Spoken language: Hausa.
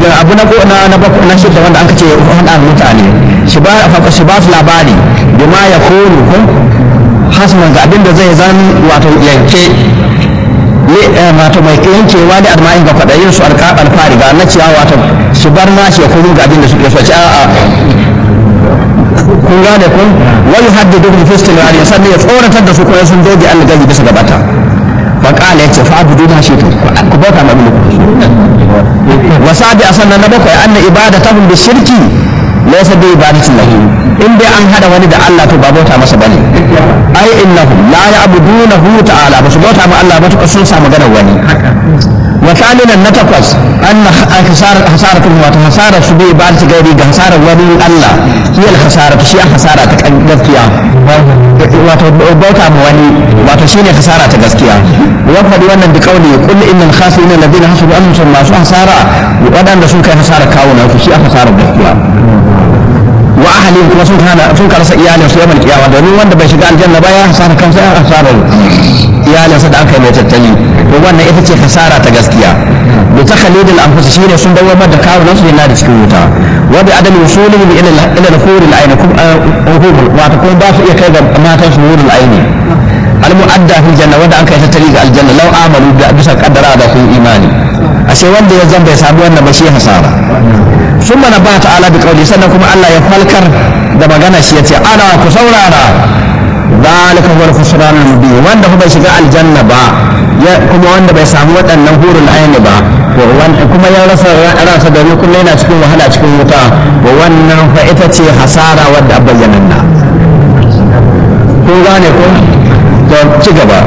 abu na na na na shidda wanda aka ce hada mutane shi ba shi ba su labari bima ya kunu ko hasman ga abin da zai zan wato yanke wato mai yankewa da arma'in ga kwaɗayin su alƙa alfari ga na ciya wato su bar na shi ya kunu ga abin da suke so ci a'a kun gane kun wani haddidu bi fistilari sannan ya tsoratar da su kuma sun doge Allah gaji bisa gabata fa qala yace fa abudu ma shi to ku bauta ma bin wa sabi asanna na bakwai anna ibadatahum bi shirki laysa bi ibadatin lahu in dai an hada wani da Allah to ba bauta masa bane ai innahum la ya'budunahu ta'ala ba su bauta ma Allah ba to sun samu ganin wani وثامنا نتقص أن خسارة خسارة وخسارة سبي بعد غيري خسارة ولي الله هي الخسارة شيء خسارة gaskiya wato bauta ma wani wato shine khasara ta gaskiya wa faɗi wannan da kauli kullu innal khasirin alladhina hasabu annahum masu hasara wadanda sun kai hasara kawo na su shi hasara gaskiya wa ahli kuma sun kana sun karasa iyalin su yamal kiyama domin wanda bai shiga aljanna ba ya hasara kansa ya hasara iyalinsa da aka yi mai tattali to wannan ita ce hasara ta gaskiya da ta khalidul anfus shine sun dawo da kawunan su yana da cikin wuta wa bi adami usulihi ila ila al-hurul ayn kum wato kuma ba su iya kai ga matan su hurul ayn al mu'adda fil janna wanda an kai tattali ga aljanna law amalu da bisa kaddara da kun imani ashe wanda ya zan bai samu wannan ba shi hasara ثم نبه تعالى بقوله سنة كما الله يفلكر da magana shi yace ana ku saurara zalika huwa al-khusran al-mubin wanda kuma bai shiga aljanna ba kuma wanda bai samu waɗannan hurul aini ba kuma ya rasa ransa domin kullum yana cikin wahala cikin wuta to wannan fa ita ce hasara wadda bayyananna kun gane ko to ci gaba